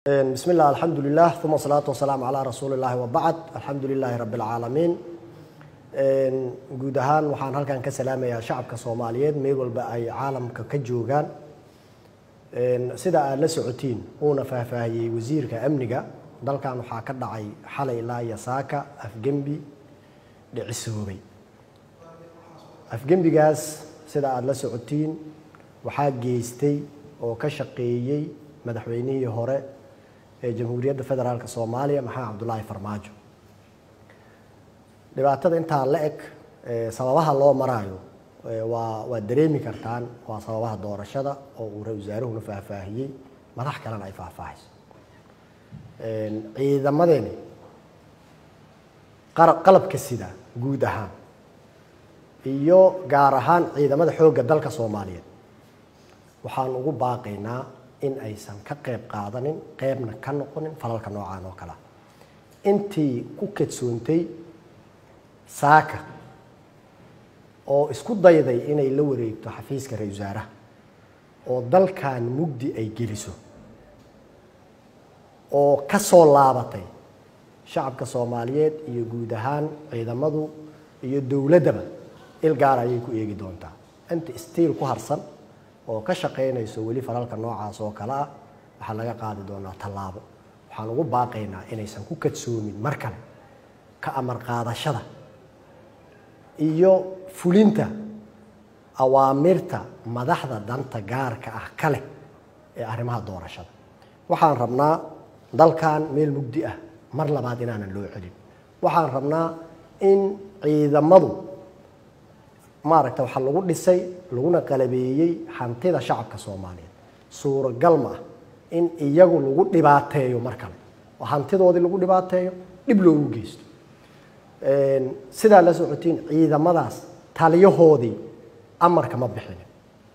bismi illah alxamdu lilah uma asalaatu wasalaamu calaa rasuuli illahi wabacd alxamdu lilaahi rabbi alcaalamiin guud ahaan waxaan halkan ka salaamayaa shacabka soomaaliyeed meel walba ay caalamka ka joogaan sida aad la socotiin uuna faahfaahiyey wasiirka amniga dalkan waxaa ka dhacay xalay ilaa iyo saaka afgembi dhicisoobay afgembigaas sida aada la socotiin waxaa geystay oo ka shaqeeyey madaxweynihii hore ee jamhuuriyadda federaalk soomaaliya maxamed cabdulaahi farmaajo dhibaatada intaa la eg sababaha loo maraayo waa waad dareemi kartaan waa sababaha doorashada oo uu ra wasaaruhuna faahfaahiyey madax kalena ay faahfaahayso ciidamadeeni qalabka sida guud ahaan iyo gaar ahaan ciidamada xoogga dalka soomaaliyeed waxaan ugu baaqaynaa in aysan ka qayb qaadanin qeybna ka noqonin falalka noocaan oo kalea intii ku kadsoontay saaka oo isku dayday inay la wareegto xafiiska ra-isul wasaaraha oo dalkan mugdi ay geliso oo ka soo laabatay shacabka soomaaliyeed iyo guud ahaan ciidamadu iyo dowladdaba il gaar ayay ku eegi doontaa inta stiil ku harsan oo ka shaqaynayso weli falalka noocaas oo kale ah waxaa laga qaadi doonaa tallaabo waxaan ugu baaqaynaa inaysan ku kadsoomin mar kale ka amar qaadashada iyo fulinta awaamirta madaxda danta gaarka ah kale ee arrimaha doorashada waxaan rabnaa dalkan meel mugdi ah mar labaad inaanan loo celin waxaan rabnaa in ciidamadu maaragta waxaa lagu dhisay laguna qalabeeyey hantida shacabka soomaaliyeed suuragal ma ah in iyagu lagu dhibaateeyo mar kale oo hantidoodii lagu dhibaateeyo dhib loogu geysto sidaa la socotiin ciidamadaas taliyahoodii amarka ma bixinin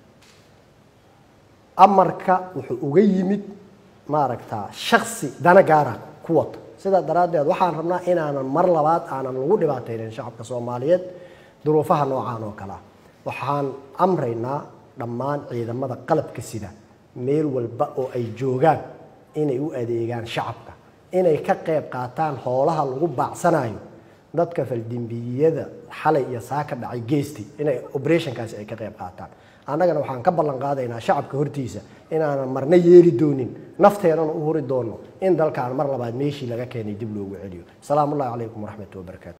amarka wuxuu uga yimid maaragta shaksi dana gaara ku wata sidaa daraaddeed waxaan rabnaa inaanan mar labaad aanan lagu dhibaateynin shacabka soomaaliyeed duruufaha noocaan oo kale ah waxaan amraynaa dhammaan ciidamada qalabka sida meel walba oo ay joogaan inay u adeegaan shacabka inay ka qayb qaataan hoolaha lagu baacsanayo dadka faldembiyada xalay iyo saaka dhacay geystay inay operationkaasi ay ka qayb qaataan annagana waxaan ka ballan qaadaynaa shacabka hortiisa inaanan marna yeeli doonin nafteenana u huri doono in dalkaan mar labaad meeshii laga keenay dib loogu celiyo asalaamu ullahi calaykum waraxmatu wabarakaatu